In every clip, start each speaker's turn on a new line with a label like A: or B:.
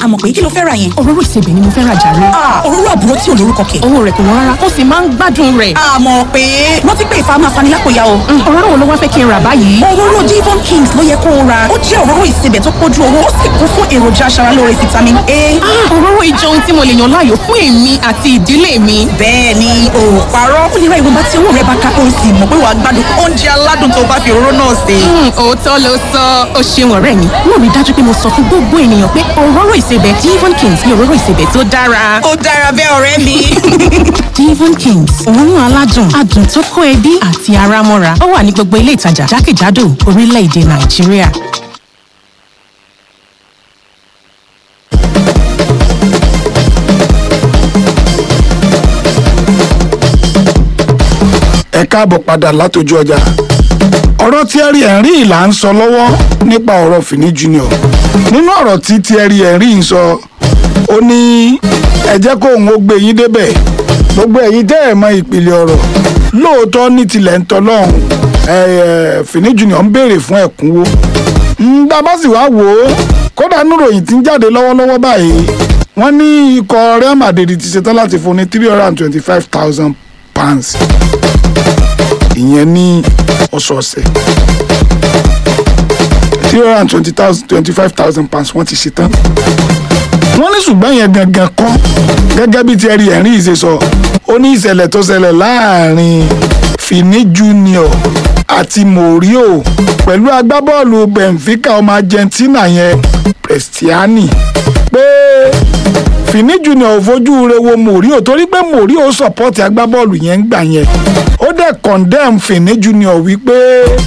A: àmọ̀ pé kí ló fẹ́ ra yẹn.
B: òróró ìsebẹ̀ ni mo fẹ́ ra jàre.
A: òróró àbúrò tí ò lórúkọ kẹ̀.
B: owó rẹ̀ kò wọ́n rárá ó sì máa ń gbádùn rẹ̀.
A: àmọ̀ pé rántí pé ìfà máa fani lápòyà o.
B: òróró wo ló wá fẹ́ kí n rà báyìí.
A: òróró Devon Kings ló yẹ kó o ra ó jẹ́ òróró ìsebẹ̀ tó pójú owó ó sì kún fún èròjà aṣaralóore vitamin A.
B: òróró ìjọ ohun tí mo lè yàn láàyò fún èmi àti ìdílé mi.
A: bẹ́ẹ̀ ni o ò parọ́ ó lè ra ìwọ̀nba tí owó rẹ bá ká o sì mọ̀ pé wàá gbádùn oúnjẹ aládùn tó bá fi òróró náà sè.
B: òótọ́ ló sọ ó ṣeun ọ̀rẹ́ mi mo rí dájú pé mo sọ fún gbogbo ènìyàn pé òróró ìsebẹ̀ Devon Kings ni òróró ìsebẹ̀ tó dára.
A: ó dára bẹ́ẹ̀ ọ̀rẹ́ mi.
B: Devon Kings òórùn aládùn adùn tó kó ẹbí àti ara mọ́ra ó wà ní gbogbo ilé ìtajà jákèjádò orílẹ̀-èdè Nàìjíríà.
C: ẹ káàbọ̀ padà látọjú ọjà ọ̀rọ̀ Thierry Henry là ń sọ lọ́wọ́ nípa ọ̀rọ̀ Fini Junior nínú ọ̀rọ̀ tí Thierry Henry ń sọ ó ní ẹ jẹ́ kó òun ó gbé yín débẹ̀ gbogbo ẹ̀yin tẹ́ ẹ̀ mọ ìpìlẹ̀ ọ̀rọ̀ lóòótọ́ ní tilẹ̀ ń tọ́ lọ́hùn Fini Junior ń béèrè fún ẹ̀kúnwó ńgbà bá sì wá wò ó kódà níròyìn tí ń jáde lọ́wọ́lọ́wọ́ báyìí wọ́n ní ikọ̀ Real Madrid ti ṣetán láti fún ní three hundred and twenty-five thousand pounds ìyẹn ní ọ̀sọ̀ọ̀sẹ̀ three hundred and twenty thousand twenty five thousand pounds wọ́n ti ṣe tán. wọ́n ní ṣùgbọ́n yẹn gangan kọ́ gẹ́gẹ́ bí Thierry Henry ṣe sọ ó ní ìṣẹ̀lẹ̀ tó ṣẹlẹ̀ láàrin Fini Junior àti Morio pẹ̀lú agbábọ́ọ̀lù Benfica ọmọ Argentina yẹn Prestiani pé Fini Junior ò fojú re wo Morio torí pé Morio sọ̀pọ́tì agbábọ́ọ̀lù yẹn ń gbà yẹn ó dẹ̀ condemn Fini Junior wípé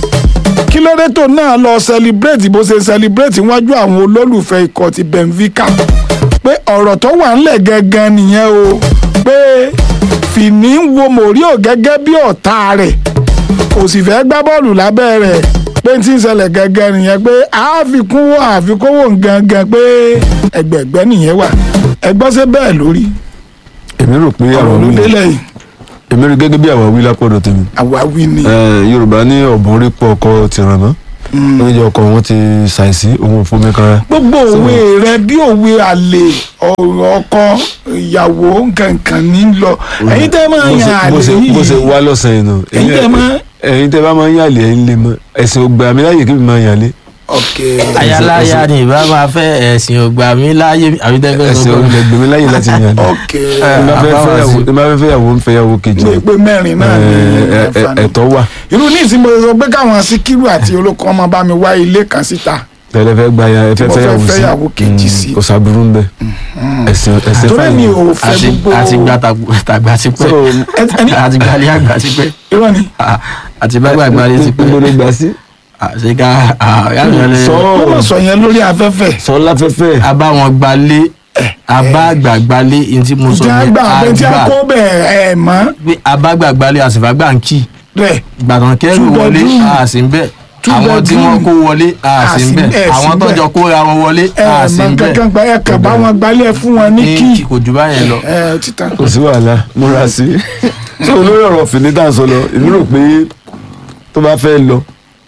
C: kí ló dé tó náà lọ celebrate bó ṣe celebrate wájú àwọn olólùfẹ́ ikọ̀ ti Benfica pé ọ̀rọ̀ tó wà ńlẹ̀ gangan nìyẹn o pé Fini ń wo Morio gẹ́gẹ́ bí ọ̀tá rẹ̀ kò sì fẹ́ gbá bọ́ọ̀lù lábẹ́ rẹ̀ pé tí ń ṣẹlẹ̀ gangan nìyẹn pé àfikún wo àfikún wo gangan pé ẹgbẹ̀gbẹ́ nìyẹn wà ẹgbọ́n ṣe bẹ́ẹ̀ lórí
D: èmi rò pé
C: ọ̀rọ̀
D: àwọn
C: ló
D: wí
C: délẹ̀ yìí
D: èmi rí gẹ́gẹ́ bí àwọn wí lápọ̀dọ̀ tèmi
C: àwáwí ni.
D: Eh, yorùbá ní ọ̀bùn rí pọ̀ ọkọ ti ràn mọ́ oúnjẹ ọkọ wọn ti ṣàìsí òun ò fún mi kan
C: gbogbo òwe rẹ bí òwe àlè ọ̀rọ̀ ọkọ ìyàwó nkankan ní lọ ẹ̀yin tẹ́ máa yan àlè
D: bó ṣe bó ṣe
C: yìí
D: wá lọ́sàn-án yìí nù
C: Ẹ̀yin tẹ́ máa-
D: ẹ̀yin tẹ́ bá máa ń yàlẹ̀ ẹ̀yin lè mọ ẹ̀sìn ògbà mi láyè kí mi máa yàlẹ̀
C: ok
E: ayaláya ni ìbá máa fẹ́ ẹ̀sìn ògbà mi láyé àbí tẹ́fẹ́
D: ẹ̀sìn
E: sọ
D: ògbà gbèmí láyè láti yàlẹ̀
C: ok
D: ẹ má fẹ́
E: àbáwá
D: fẹ́yàwó
E: sí.
D: ẹ má fẹ́ fẹ́yàwó ń fẹ́yàwó kejì
C: ní pé mẹ́rin náà ní
D: Eh, eh,
C: ẹ̀fà ní.
D: ẹ̀tọ́ wà
C: irú ní ìsìn mo sọ pé káwọn síkírù àti olóko ọmọ bá mi wá ilé kan síta
D: tẹ́lẹ̀ fẹ́ gba ya ẹ fẹ́
C: mo fẹ́
D: fẹ́yàwó sí
C: fẹ́yàwó kejì
D: Mm,
C: sí.
D: kò sábúrú ń bẹ ẹ̀sìn ẹ̀sìn
C: torí mi
D: fẹ́yàwó
C: ò fẹ́
E: àti
C: gbogbo
E: àti gba tàgbà ti pẹ́
D: so
C: ẹni
E: àti gbalẹ àgbà ti pẹ́
C: irọ́ ni
E: Ah, àti bá gbàgbà lè ti
D: gbogbo ló
E: pẹ́
D: gbà sí
E: àti ká yàrá
D: sọ
C: wọ́n mọ̀ sọ yẹn lórí afẹ́fẹ́
D: sọ láfẹ́fẹ́
E: a bá wọn gbalé a bá àgbà gbalé ní tí mo sọ
C: ìjà
E: yẹn
C: gbà pé tí a
E: àgbà
C: kó bẹ́ẹ̀ ẹ̀ mọ́
E: pé a bá àgbà gbalé àsìfà gbà ń kì
C: rẹ̀
E: gbàtàn kẹrù
C: Two
E: wọlé
C: bedroom.
E: a sì ń bẹ
C: Two
E: àwọn tí
C: bedroom.
E: wọn kó wọlé a sì ń bẹ
C: ẹ̀ sí
E: àwọn
C: bẹ̀.
E: tọjọ kóra wọn wọlé
C: ẹ̀
E: a sì
C: mọ
E: ń bẹ
C: kankan gba ẹ̀ kà bá wọn gbalẹ̀ fún wọn ní kí
E: ní kò jù báyẹn lọ.
C: ẹ̀ títàn.
D: kò sí wàhálà múra sí so lórí ọ̀rọ̀ fìní tá à ń sọ lọ èmi rò pé tó bá fẹ́ lọ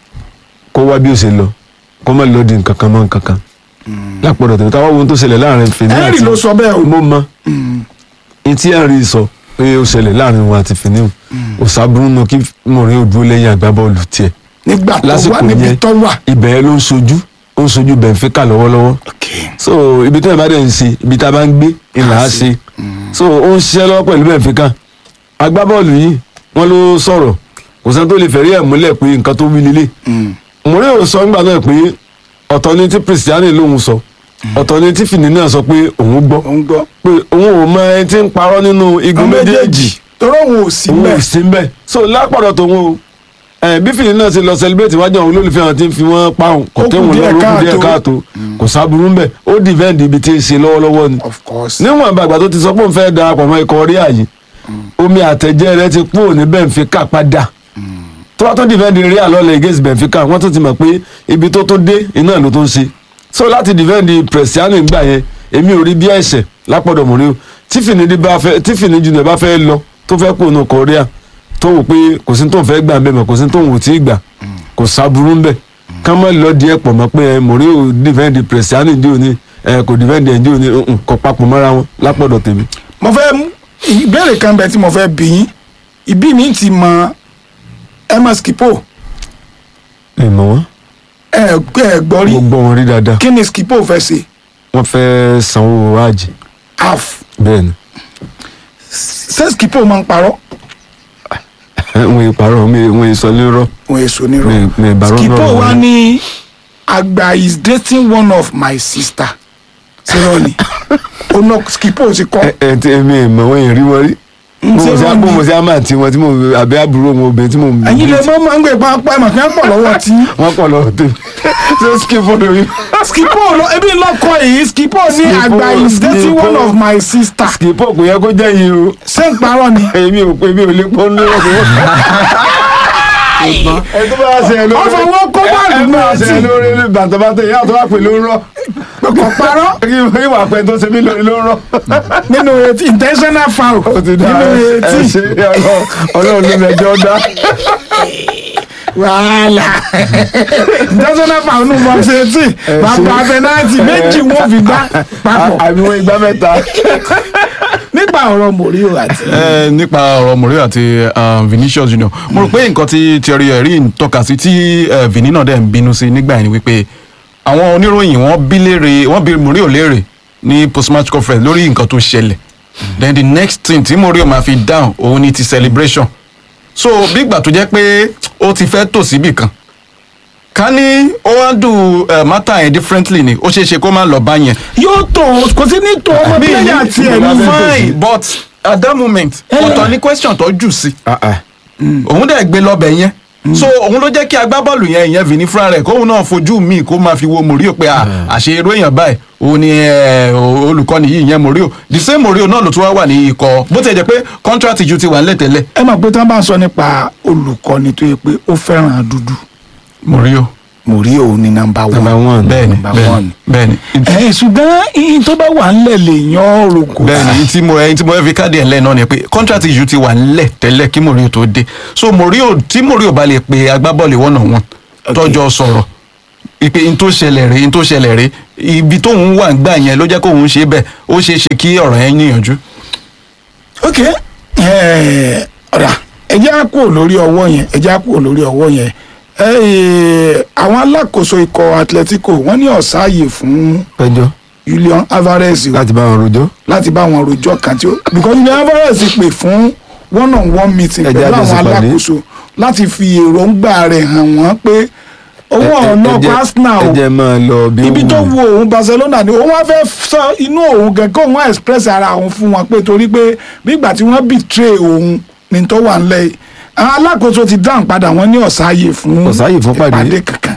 D: kó wá bí ó ṣe lọ kó má lọ di nǹkan kan mọ́ nǹkan kan lápọ̀dọ̀ tèmi táwọn ohun tó ṣẹlẹ̀ láàrin fìní àti
C: Henry ló sọ bẹ́ẹ̀ o.
D: mo mọ ní tí Henry sọ pé ó ṣẹlẹ̀ láàrin wọn àti fìní o sábúrú náà kí mọ̀rin ò dúró lẹ́yìn agbábọ́ọ̀lù tiẹ̀
C: nígbà tó wà
D: lásìkò
C: níbi
D: yẹn
C: tó wà.
D: ibẹ̀ yẹn ló ń sojú ó ń sojú Benfica lọ́wọ́lọ́wọ́ so ibi tí wọn bá dẹ̀ ń ṣe ibi tá a bá ń gbé ìlà á ṣe so ó ń ṣiṣẹ́ lọ́wọ́ pẹ̀lú Benfica agbábọ́ọ̀lù yìí wọ́n ló sọ̀rọ̀ kò sẹ́ni tó lè fẹ̀rí ẹ̀ múlẹ̀ pé nǹkan tó wí lélẹ̀ Mourinho sọ nígbà náà pé ọ̀tọ̀ ni tí Cristiano lòun sọ ọ̀tọ̀ ni tí Fini náà sọ pé òun gbọ́
C: ó ń gbọ́.
D: pé òun ò mọ ẹni tí ń parọ́ nínú igun
C: àwọn
D: méjèèjì
C: torí òun ò sí
D: òun
C: mẹ́.
D: ò sí mbẹ so lápàdọ̀ tó wọn o ẹ bí Fini náà ti lọ celebrate wájú àwọn olólùfẹ́ àwọn tí ń fi wọ́n páhùn kò
C: Ó kù
D: tẹ́wọ̀n
C: díẹ̀
D: lọ́rùn ó kù díẹ̀
C: káàtó.
D: káàtó kò sábúrú mbẹ ó dìvẹ́ǹdì ibi tí ń ṣe lọ́wọ́lọ́wọ́ ni
C: of course.
D: níwọ̀n àgbàgbà tó ti sọ pé òun fẹ́ darapọ̀ mọ́ ikọ̀ rí àyè omi àtẹ̀jẹ́ rẹ ti kúrò ní Benfica padà tó bá tó dìvẹ́ǹdì rí àlọ́lẹ̀ against Benfica wọ́n tún ti mọ̀ pé ibi tó tó dé iná ló tó ń ṣe so láti dìvẹ́ǹdì Prestiano ìgbà yẹn èmi ò rí bí ẹ̀ṣẹ̀ lápọ̀dọ̀ Mourinho tí Fini bá fẹ́ tí Fini Junior bá fẹ́ lọ tó fẹ́ kó nu Korea tó wò pé kò sí tó ń fẹ́ gbà ń bẹ̀ mọ̀ kò sí tó ń wò tí ì gbà kò sábúrú ń bẹ̀ ká má lọ díẹ̀ pọ̀ mọ́ pé ẹ Mourinho dìvẹ́ǹdì Prestiano ìdí òní ẹ kò defend ẹ̀ ǹjẹ́ òní mm, kò papọ̀ mọ́ra wọn lápọ̀dọ̀ tèmi.
C: mo fẹ́ mú ìbéèrè kan bẹ tí mo fẹ́ bí yín ìbí mi ti mọ emma skipo
D: ẹ mọ̀ wọ́n
C: ẹ ẹ gbọ́ rí
D: mo gbọ́ wọn rí dáadáa
C: kí ni skipo fẹ́ ṣe
D: wọ́n fẹ́ sanwó hajj
C: half
D: bẹ́ẹ̀ ni
C: ṣé skipo máa ń parọ́
D: wọn yìí parọ́ wọn yìí sọ lérò
C: òun èso nírọ̀
D: mi mi ìbárò
C: skipo
D: náà
C: wa
D: wọlé.
C: ní àgbà is dating one of my sister ṣé ni ọ̀nà skipo ti kọ́
D: ẹ ẹ tí èmi ìmọ̀ wọn yìí rí wọn rí mo
C: ṣé
D: mọ̀ sí
C: wọ́n
D: àpò
C: ní-
D: mo sí àmà tí wọn tí mo àbí àbúrò wọn obìnrin tí mo
C: ẹ̀yin lè mọ́ máa ń gbé pápá ẹ̀mọ̀ kí wọ́n pọ̀ lọ́wọ́ tí
D: wọ́n pọ̀ lọ́wọ́ tèmi ṣé skip fọ́dọ̀ mi.
C: skipo lọ ebi lọkọ yìí skipo ní
D: Skipo,
C: àgbà is dating
D: Skipo.
C: one of my sister
D: skip kò yẹ kó jẹ́ yìí o
C: ṣé ń parọ́ ni.
D: èmi ò pé mi ò lè pọ́n lórí ọ̀sẹ̀. ẹ tó bá ṣe ẹ lórí
C: Wọ́n fọwọ́ kó bọ́ọ̀lù
D: ẹ bá
C: náà
D: ṣe
C: tì.
D: ẹ lórí bàtàbàtà ìyá tó bá pè ló ń rọ
C: kò parọ́
D: kí ìwà pẹ́ tó ṣe mí lórí ló ń rọ.
C: nínú etí intentional foul
D: ó ti dá
C: nínú
D: ẹ
C: etí
D: ṣe Ọlọ́run- ọlọ́run ló mẹjọ dá.
C: wàhálà intentional foul nínú box etí bàbá penalty méjì wọ́n fi gbá papọ̀
D: àbí wọn igbá mẹ́ta.
C: nípa ọ̀rọ̀ Mourinho àti
F: Eh, nípa ọ̀rọ̀ Mourinho àti um, Vinicius Junior mo rò pé nǹkan tí Thierry Henry ń tọ́ka sí tí eh, Vini náà dẹ̀ ń bínú sí nígbà yẹn ni wípé àwọn oníròyìn wọ́n bí léèrè wọ́n bí Mourinho léèrè ní post-match conference lórí nǹkan tó ṣẹlẹ̀ then the next thing tí Mourinho máa fi down òun ni ti celebration so bí ìgbà tó jẹ́ pé ó ti fẹ́ tò síbì kan ká ní ó wá dùn matter yẹn differently ni ó ṣeé ṣe kó má lọ bá yẹn
C: yóò tó kò sí ní tó ọmọ pílẹ̀yà tiẹ̀ ní
F: fine but at that moment ọ̀tọ̀ ni question tó jù sí òun dẹ̀ gbé lọ́bẹ̀ yẹn so òun ló jẹ́ kí agbábọ́ọ̀lù yẹn ìyẹn Vini fúnra rẹ̀ kóun náà fojú mi kó máa fi wo Mourinho pé à, àṣe irú èèyàn báyìí òun ni eh, olùkọ́ni yìí ìyẹn Mourinho the same Mourinho náà ló tún wá wà ní ikọ̀ bó ti jẹ́ pé contract ju ti wà nílẹ̀ tẹ́lẹ̀
C: ẹ mọ̀ pé tí wọ́n bá ń sọ nípa olùkọ́ni tó yẹ pé ó fẹ́ràn dúdú
F: Mourinho
C: Mourinho ní nọ́mbà
D: Number
C: one
D: one.
F: bẹ́ẹ̀ni
C: Number
F: bẹ́ẹ̀ni
C: one.
F: bẹ́ẹ̀ni
C: ẹ̀ ṣùgbọ́n iye tó bá wà ńlẹ̀ lè yan ọ̀rọ̀ kò
F: bẹ́ẹ̀ni èyí tí mo ẹyin tí mo fẹ́ fi káàdì ẹ̀ lẹ́ẹ̀ náà ni pé contract ju ti wà nílẹ̀ tẹ́lẹ̀ kí Mourinho tó dé so Mourinho tí Mourinho bá lè pe agbábọ́ọ̀lù one on one tọ́jọ́ sọ̀rọ̀ ìpè in tó ṣẹlẹ̀ rèé in tó ṣẹlẹ̀ rèé ibi tóun wà gbà yẹn ló jẹ́ kóun ṣe bẹ́ẹ̀ ó ṣeé ṣe kí ọ̀rọ̀ yẹn níyànjú.
C: ok ẹ̀, ọ̀rà ẹjẹ́ á kúrò lórí ọwọ́ yẹn ẹjẹ́ á kúrò lórí ọwọ́ yẹn ẹ̀, àwọn alákòóso ikọ̀ Atletico wọ́n ní ọ̀sáàyè fún
D: pẹjọ
C: Julian Alvarez o
D: láti bá wọn rojọ́.
C: láti bá àwọn rojọ́ kan tí ó because Julian Alvarez pè fún one on one meeting
D: Ẹ jẹ́
C: pẹ̀lú
D: àjọ
C: àwọn
D: ṣèpàdé.
C: alákòóso láti fi èròǹgbà rẹ̀ hàn wọ́n pé owó ọ̀nà
D: ẹ jẹ́-
C: Arsenal o
D: ẹ jẹ́ máa lọ bí
C: ibi
D: wù
C: tó
D: ú.
C: wo òun Barcelona ni òun wá fẹ́ sọ inú òun gẹ̀gẹ́ òun wá express ara òun fún wọn pé torí pé nígbà tí wọ́n betray òun ní tó wà ńlẹ̀ yìí àwọn alákòóso ti dáhùn padà wọ́n ní ọ̀sáyè fún
D: Ọ̀sáyè fún pàdé.
C: ìpàdé kankan.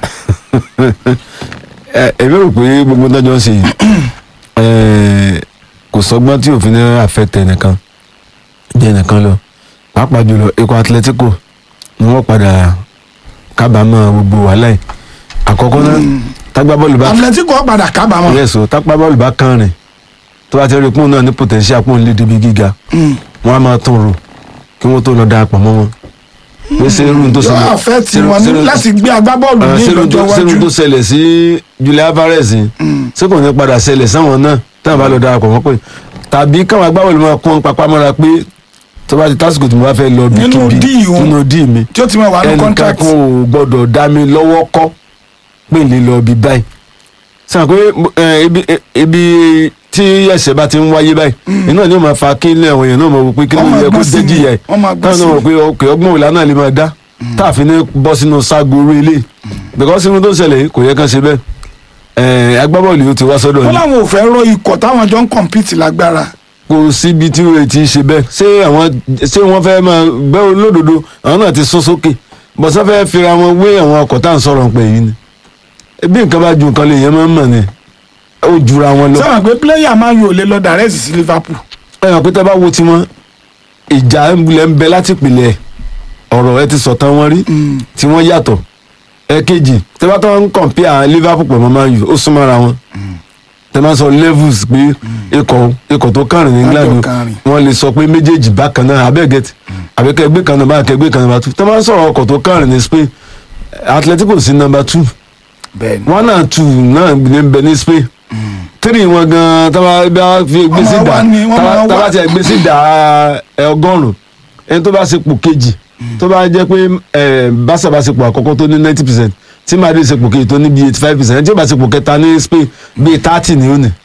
D: ẹ èmi rò pé gbogbo tọ́jọ́ ń ṣe yìí ẹ, kò sọgbọ́n tí òfin náà àfẹ́tẹ̀ nìkan jẹ́ nìkan lọ pàápàá jùlọ ikọ̀ Atletico ni wọ́n padà kábàámọ̀ gbogbo wàhálà yìí àkọ́kọ́ náà tágbá bọ́ọ̀lù bá
C: Atletico padà kábàámọ̀
D: yẹ̀sọ̀ tágbá bọ́ọ̀lù bá kàn rìn tó bá ti rí pọ́ùn náà ní potential pọ́ùn lé débi gíga wọ́n á máa tún rò kí wọ́n tó lọ darapọ̀ mọ́ wọn pé ṣé irú tó
C: yóò
D: ṣẹlẹ̀
C: àfẹ́ tí
D: ṣé-
C: wọn ní
D: ṣé-
C: láti gbé agbábọ́ọ̀lù ní
D: sínú tó
C: ìlọ́jọ́
D: sínú
C: iwájú
D: tó ṣẹlẹ̀ sí Julian Alvarez yìí ṣé kò ní padà ṣẹlẹ̀ sáwọn náà táwọn bá lọ darapọ̀ mọ́ pé tàbí káwọn agbábọ́ọ̀lù máa kún papá mọ́ra pé tó bá ti tásìkò tí mo bá fẹ́ lọ bí
C: Nínú
D: kíbi
C: díì òun.
D: nínú díì mi
C: tí ó ti máa wà ní
D: ẹnìkan
C: contract
D: kan ò gbọ́dọ̀ dá mi lọ́wọ́ kọ́ pé lè lọ bí báyìí sàn pé ẹ, ibi ẹ, ibi tí ẹ̀ṣẹ̀ bá ti ń wáyé báyìí iná ni ó máa fa kí ilé àwọn èèyàn náà mọ̀ wò pé kí ló
C: Wọ́n máa
D: yẹ kó
C: gbọ́n sí
D: dé
C: ni.
D: jìyà ẹ̀
C: Wọ́n máa gbọ́n
D: táwọn
C: sí
D: náà
C: ni.
D: mọ̀ pé ọkẹ́ ọgbọ́n òlà náà lè máa dá táàfin ní bọ́ sínú ságo orí ilé because inú tó ṣẹlẹ̀ yìí kò yẹ kán ṣe bẹ́ẹ̀ ẹ̀ agbábọ́ọ̀lù yóò ti wá sọ́dọ̀
C: wọn
D: yìí
C: làwọn ò fẹ́ rọ ikọ̀ táwọn jọ ń compete lágbára
D: kò síbi tí wọ́n ti ṣe bẹ́ẹ̀ ṣé àwọn ṣé wọ́n fẹ́ máa bẹ́ẹ̀ olódodo àwọn náà ti sún sókè bọ́sẹ̀ fẹ́ fira wọn wé àwọn ọkọ̀ tá à ń sọ̀rọ̀ pé yìí ni bí nǹkan bá ju nǹkan lè yẹn máa ń mọ̀ ni ó jura wọn lọ.
C: sábà pé player máa yóò lè lọ direct sí Liverpool
D: ẹ hàn pé tẹ́ bá wo tiwọn ìjà ńlẹ̀ ń bẹ láti pìlẹ̀ ọ̀rọ̀ ẹ ti sọ̀tàn wọn rí tí wọ́n yàtọ̀ ẹ̀kejì tẹ́ bá tó ń compare Liverpool pẹ̀lú Man U ó súnmọ́ra wọn tẹ́ bá sọ levels pé ikọ̀ ikọ̀ tó kàrin ní England
C: Àjọ kàrin.
D: wọ́n lè sọ pé méjèèjì bákan náà abẹ́gẹ́tì àbíkẹ́gbẹ́ kan náà bá kẹgbẹ́ kan náà bá tú tẹ́ bá sọ̀rọ̀ ọkọ̀ tó kàrin ní Spain Atletico sí number two
C: bẹ́ẹ̀ ni
D: one and two náà ní bẹ ní Spain tírì wọn gan tábà bá fi gbé sí
C: máa
D: dà
C: wá ní- wọ́n máa
D: tábà
C: wá.
D: tábà tiẹ̀ gbé sí dà ẹ, ọgọ́rùn-ún ẹni tó bá sepò kejì tó bá jẹ́ pé ẹ, Barca bá sepò àkọ́kọ́ tó ní ninety percent tí Madrid sepò kejì tó ní bíi eighty five percent ẹni tí ó bá sepò kẹta ní Spain bíi thirty ni ó ní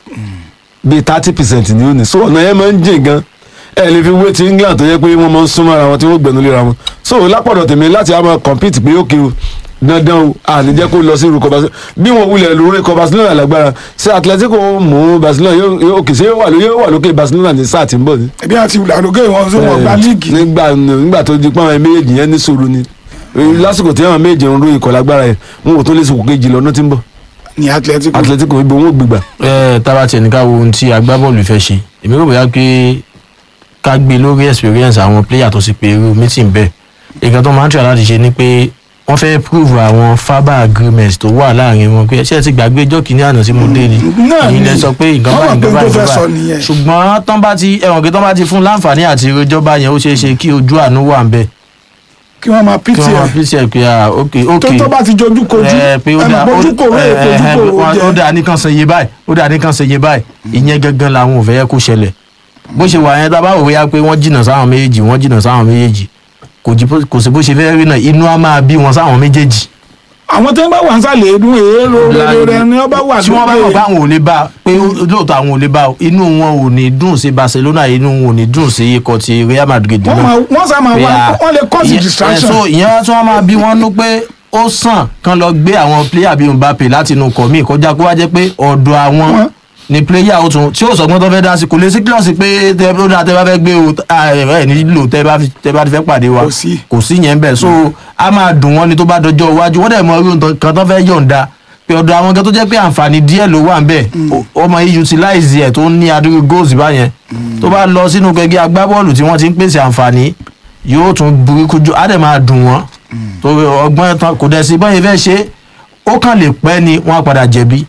D: bíi thirty percent ni ó ní so ọ̀nà yẹn máa ń jìn gan ẹ lè fi wé ti England tó yẹ pé wọ́n máa ń súnmọ́ ara wọn tí wọ́n gbẹ̀nu léra wọn so lápọ̀dọ̀ tèmi láti á máa compete pé ó kí o dandan o àní jẹ́ kó lọ sí irúkọ Barcelona bí wọn wulẹ̀ lórí ikọ̀ Barcelona lágbára ṣé Atletico mú Barcelona yóò yóò òkè ṣé yóò wà lókè yóò wà lókè Barcelona ní sáà tí ń bọ̀ ni.
C: ẹbí àti ìlàlógé wọn tó wọn gba líìgì
D: nígbà nígbà tó di pọ́n àwọn méjèèjì yẹn ní sòrò ni lásìkò tí àwọn méjèèjì ń ro ikọ̀ lágbára yẹn wọn ò tó lè sòkò kejì lọ́nà tí ń bọ̀
C: ní Atletico
D: Atletico ibo wọn ò gbégbà.
E: ẹ tábà tiẹ̀ ní ká wo ohun tí agbábọ́ọ̀lù fẹ́ ṣe èmi rò bóyá pé ká gbé lórí experience àwọn player tó sì pé irú meeting bẹ́ẹ̀ nǹkan tó máa ń try láti ṣe ni pé wọ́n fẹ́ prove àwọn faber agreements tó wà láàrin wọn pé ṣé ẹ ti gbàgbé ọjọ́ kìíní àná tí mo dé ni
C: náà
E: èyí
C: ni.
E: lẹ sọ pé nǹkan
C: Wọ́n
E: báyìí
C: mọ̀ pé
E: nǹkan
C: tó
E: báyìí
C: fẹ́ sọ
E: nǹkan
C: nìyẹn.
E: báyìí ṣùgbọ́n tán bá ti ẹ̀wọ̀n kí tán bá ti fún láǹfààní àti ìròjọba yẹn ó ṣeé ṣe kí ojú àánú wà ń bẹ̀
C: kí wọ́n máa
E: kí
C: pìtì
E: wọ́n máa
C: ẹ̀
E: pèsè ẹ̀ pé ah ok ok
C: tó tó bá ti jojú kojú
E: ẹ pé ó
C: ẹ
E: dà
C: mọ̀ ojú kòró
E: ẹ,
C: èkó
E: ẹ,
C: ojú
E: ẹ,
C: kòró
E: ó
C: jẹ
E: dà nìkan ṣe iye báyìí ó dà nìkan ṣe iye báyìí ìyẹn gangan làwọn ò fẹ́ yẹ kó ṣẹlẹ̀ bó ṣe wà yẹn tá a bá wò wíyá pé wọ́n jìnnà sáwọn méjèèjì wọ́n jìnnà sáwọn méjèèjì kò jí bó- kò sí bó ṣe fẹ́ rí náà inú á máa bí wọn sáwọn méjèèjì
C: àwọn tó ń bá wà ń sàlẹ̀ èédú èèrò rere rẹ ni wọ́n bá wà
E: tí wọ́n bá mọ̀ pé
C: lókè
E: àwọn ò lè bá pé lóòótọ́ àwọn ò lè bá inú wọn ò ní dùn sí Barcelona inú wọn ò ní dùn sí ikọ̀ ti Real Madrid
C: wọ́n
E: náà
C: máa- wọ́n sá máa
E: pé,
C: wá
E: ah,
C: wọ́n lè cause
E: ìyẹn-
C: distraction
E: ẹ, so ìyẹn wá tí wọ́n máa bí wọ́n nú pé ó sàn kán lọ gbé àwọn player bíi Mbappe láti inú kọ̀ míì kọjá kó wá jẹ́ pé ọ̀dọ̀ àwọn
C: Wọ́n-
E: ni player ó tún tí ó sọgbọ́n tó fẹ́ dá sí kò lè sí kílọ̀sì pé tẹ ó dáa tẹ bá fẹ́ gbé o ẹ nílò tẹ bá fi- tẹ bá ti fẹ́ pàdé wa
C: Kò sí.
E: kò sí yẹn bẹ́ẹ̀ so a máa dùn wọ́n ni tó bá dọjọ́ iwájú wọ́n dẹ̀ mọ irú nǹkan tó fẹ́ yọ̀ǹda pé ọ̀dọ̀ àwọn kan tó jẹ́ pé àǹfààní díẹ̀ ló wà ń bẹ̀ ọmọ yìí utilize ẹ̀ tó ní adúrú goals báyẹn tó bá lọ sínú gẹ́gẹ́ agbábọ́ọ̀lù tí wọ́n ti ń pèsè àǹfààní yóò tún burúkú jù á dẹ̀ máa dùn wọ́n torí ọgbọ́n tán kò dẹ̀ sí bọ́yìn fẹ́ ṣe ó kàn lè pẹ́ ni wọ́n á padà jẹ̀bi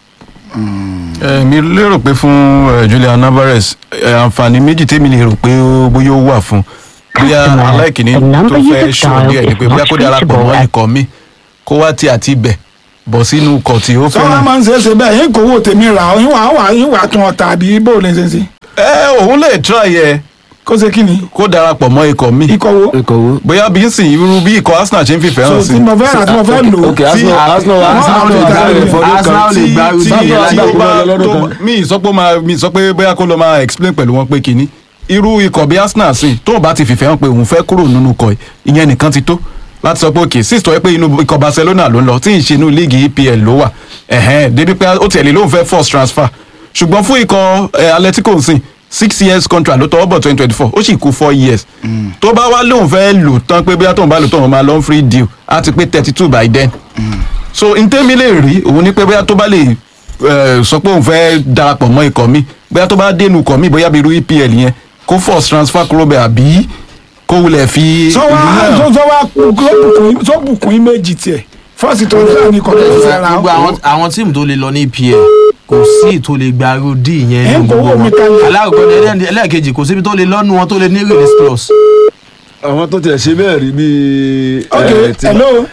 F: mi lérò pé fún eh, Julian Alvarez eh, àǹfààní méjì tèmi lè rò pé ó- bóyá ó wà fún bóyá aláìkíní tó fẹ́ ṣòro díẹ̀ ni pé bóyá kó darapọ̀ mọ́ ikọ̀ mi kó wá tí àti ibẹ̀ bọ̀ sínú ikọ̀ tí ó
C: sọ́wọ́n
F: fẹ́ràn.
C: máa ń ṣe é ṣe bẹ́ẹ̀ yín kò wò tèmi rà ọ́ yín wà wà yín wà tún ọ̀tà àbí bó lè ṣe ṣe
F: ẹ òun lè try ẹ
C: kó ṣe kí ni
F: kó darapọ̀ mọ́ ikọ̀ mi
C: ikọ̀ wo
D: ikọ̀ wo.
F: bóyá bí ń sìn irú bí ikọ̀ Arsenal ṣe ń fìfẹ́
C: so
F: hàn
C: tí
F: sí.
C: mo fẹ́ rà tí mo fẹ́ lò
D: ok Arsenal Arsenal
E: Arsenal lè gbá Arsenal lè gbá
F: tí
E: irú
F: tí
E: bíi
F: tí
E: alágbàdo
F: ó bá
D: lọ́dún
F: tó
D: kan.
F: mi sọ pé ó máa mi sọ pé bóyá kó lọ máa explain pẹ̀lú wọn pé kínní irú ikọ̀ bí Arsenal sìn tó bá ti fìfẹ́ hàn pé òun fẹ́ kúrò nínú ikọ̀ yìí, ìyẹn nìkan ti tó láti sọ pé òkè sí ìsọ pé inú ikọ̀ Barcelona ló ń lọ tí ì ṣe inú líìgì EPL ló wà ẹ̀hẹ́n débi pé ó tiẹ̀ lè lóun fẹ́ force transfer ṣùgbọ́n fún ikọ̀ eh, Atletico sìn six years contract ló tọwọ́ bọ̀ twenty twenty four ó sì kú four years tó bá wá lóun fẹ́ lò tán pé bóyá tóun bá lò tán òun máa lọ free deal á ti pé thirty two by then so ntẹ́mi lè rí òun ní pé bóyá tó bá lè eh, sọ pé òun fẹ́ darapọ̀ mọ́ ikọ̀ mi bóyá tó bá dénú ikọ̀ mi bóyá bí irú EPL yẹn kó force transfer kúrò bẹ́ẹ̀ àbí kó wulẹ̀ fi
C: sọ wá
F: ìlú
C: sọ
F: náà
C: sọ wá bùkún sọ bùkún yín méjì tiẹ̀ fọ́ọ̀sì tó ń sá ní ikọ̀ tó ń fẹ́ ra
E: gbogbo
C: ọ́.
E: àwọn àwọn tíìmù tó lè lọ ní EPL kò sí tó lè gba irú d yẹn
C: Ẹ ń
E: nínú
C: kówó
E: gbogbo
C: mi
E: wọn
C: kalẹ̀.
E: alákọ̀ọ́kọ́ ní ẹlẹ́ni- ẹlẹ́ẹ̀kejì kò síbi tó lè lọ́nu wọn tó lè ní release clause.
D: àwọn tó tiẹ̀ ṣe bẹ́ẹ̀ rí bíi.
C: ok
D: eh, ti-
C: hello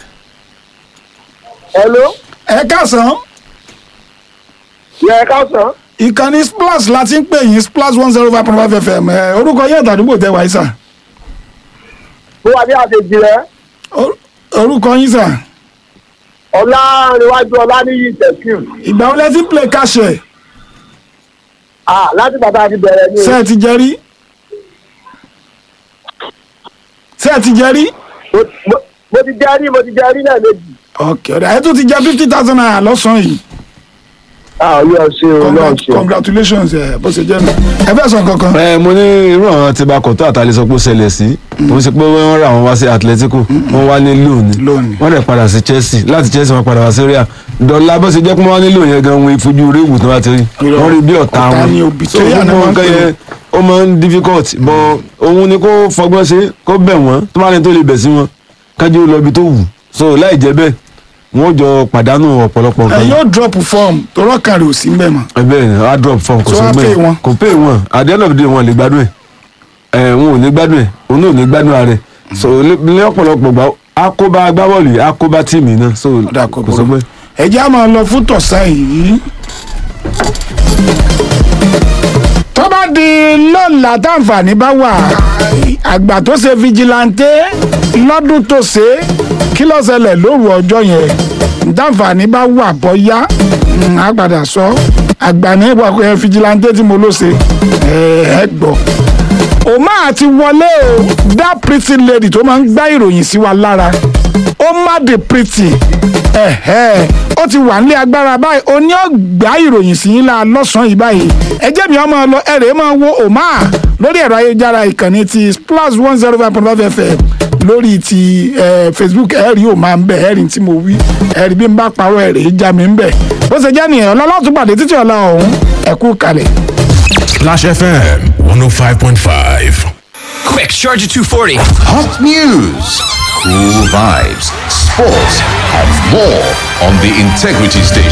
G: hello
C: ẹ káàsán
G: yẹ ká sàn
C: ìkànnì splash láti ń pè yín splash one zero five point five fm ẹ orúkọ yẹn àtàdúgbò tẹ wáyé sà
G: bó wà ní àtẹjì rẹ
C: Or- orúkọ yín sà
G: ọlá níwájú ọlá níyì tẹsíù
C: ìgbà wo lẹ ti ń play káṣẹ
G: ah láti bàbá àti bẹ̀rẹ̀ ni
C: ṣé ẹ ti jẹ rí ṣé ẹ ti jẹ rí
G: Mo- mo- mo ti jẹ rí mo ti jẹ rí náà méjì
C: ok ọ̀dà ẹ tún ti jẹ fifty thousand naira lọ́sàn-án yìí
G: ah yóò ṣe o náà
C: Congrat-
G: ṣe
C: congratulations ẹ bó ṣe jẹ́ mi ẹ fẹ́ sọ kankan
D: ẹ mo ní irú àwọn tí bá kọ̀tọ́ àtàlẹ́ sọ pé ó ṣẹlẹ̀ sí mo ṣe pé wọ́n rà wọ́n wá sí Atletico wọ́n wá ní lóòní
C: Loan.
D: wọ́n dẹ̀ padà sí Chelsea láti Chelsea wọ́n padà wá sí Real dọ̀là bó ṣe jẹ́ pé wọ́n wá ní lóòní yẹn gan wọn ìfojú réwù tó bá ti rí
C: Irọ́.
D: wọ́n rí bí ọ̀tá
C: Ọ̀tá
D: wọn
C: ni òbí
D: so
C: tó yà ni
D: gbogbo
C: wọ́n ń
D: nǹkan
C: pè
D: yẹn ó máa ń difficult bọ́ òun ni kó fọgbọ́n ṣe kó bẹ̀ wọ́n tó bá ní tó lè bẹ̀ sí wọn kájú lọ ibi tó wù so láì jẹ́ bẹ́ẹ̀ wọ́n jọ pàdánù ọ̀pọ̀lọpọ̀
C: ẹ
D: nǹkan
C: yóò drop form tọrọ kan rè ò sí mbẹ mọ́
D: ẹbẹ ni a drop form kò
C: So
D: sọ
C: wá
D: pé
C: pay wọn?
D: kò pay wọn at the end of the day wọn lè gbádùn ẹ ẹ wọn ò ní gbádùn ẹ òun náà ò ní gbádùn ara rẹ so ní ní ọ̀pọ̀lọpọ̀ gbà akóbá agbábọ́ọ̀lù yìí akóbá tíìmì náà so
C: Ọ̀dà kò
D: kò sọ
C: burú.
D: pé
C: ẹ jẹ́ á máa lọ fún tọ̀sán yìí tó bá di lọ́la táǹfààní bá wà àgbà tó ṣe fijilantè lọ́dún tó ṣe kí ló ṣẹlẹ̀ lóru ọjọ́ yẹn táǹfààní bá wà bọ́yá mm, á padà sọ àgbà ní ìwà fijilantè tí mo ló ṣe ẹ ẹ gbọ́ òmá àti wọlé o that pretty lady tó máa ń gbá ìròyìn sí wa lára ó má the pretty ẹ̀hẹ́ ó ti wà nílé agbára báyìí ó ní ọgbà ìròyìn sí yín la lọ́sàn-án yìí báyìí ẹ jẹ́ mi ọmọ lọ ẹ̀rẹ̀ máa wo òmá lórí ẹ̀rọ ayélujára ìkànnì ti plus one zero five point five fm lórí ti eh, facebook ẹ̀rí òmá ń bẹ̀ ẹ̀rí tí mo wí ẹ̀rí bí n bá parọ́ ẹ̀rí já mi ń bẹ̀ bó ṣe jẹ́ nìyẹn ọlọ́lọ́tún pàdé títí ọ̀la ọ̀hún ẹ̀kú kalẹ̀.
H: Clash FM 105.5.
I: Quick, Charger 240.
H: Hot news, cool vibes, sports, and more on the Integrity Station.